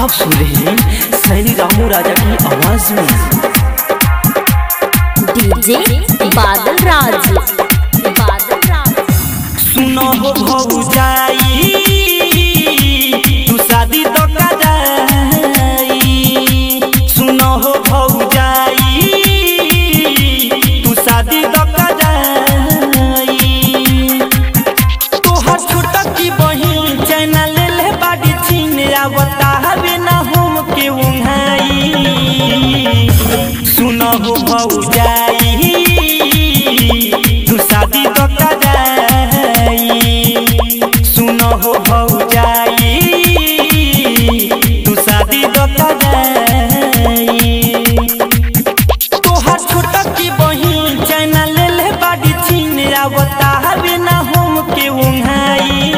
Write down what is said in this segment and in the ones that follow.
आप सुन रहे हैं सैनी रामू राजा की आवाज में डीजे बादल राज बादल राज सुनो हो भौजाई तू शादी तो जाई सुनो हो भौजाई तू शादी तो जाई तोहर छोटा की बहिन चैना ले ले बाड़ी छीन आवता हवे ना हम के उंघाई सुनो हो भौजाई तू शादी तो जाई सुनो हो भौजाई तू शादी तो जाई तोहर छोटा की बहिन चैना ले ले बाड़ी छीन आवता हवे ना हम के उंघाई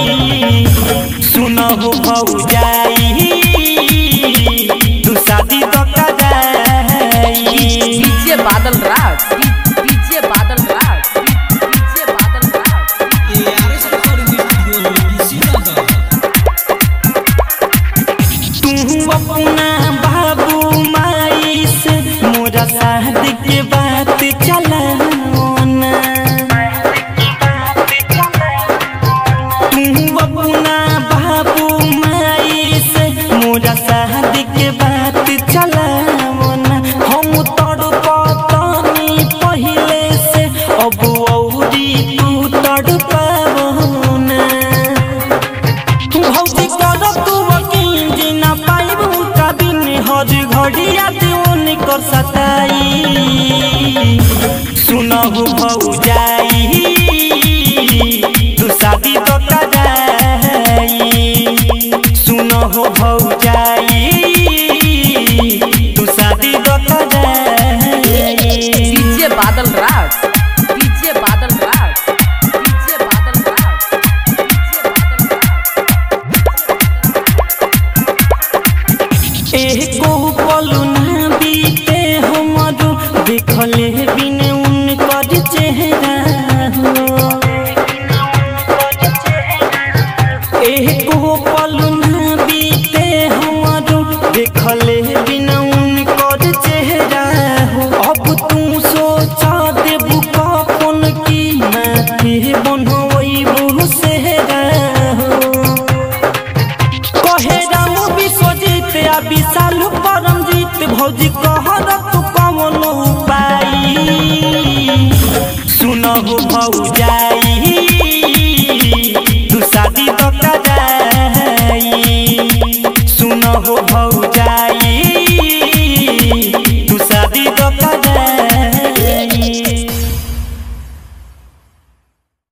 सुनो हो भौजाई तू शादी तो जाई DJ Badal Raj DJ Badal Raj DJ Badal Raj तू अपना बाबू माई से मोरा शादी के बात चलाना तू अपना बाबू माई से मोरा शादी के बात चलाना हम तड़ पतनी पहले से अब औरी तू तड़ पावना भौजी कर तू वकील जी ना पाइब उनका बिन हज घड़िया देवन कर सताई सुनहु भौजाई तू शादी तो जाई सुनहु भौजाई तू शादी तो जाई DJ Badal Raj DJ Badal Raj DJ Badal Raj DJ Badal Raj एको पलू ना बीते हमरो देखले बिन उनकर चेहरा हो एको पलू ना बीते हमरो देखले बिन उनकर चेहरा हो अब तू सोचा देबू कपन की माथे बनवैबू सेहरा हो कहे राम विश्वजीत आ विशाल परमजीत भौजी कहर तू कमन उपाय सुनहु भौजाई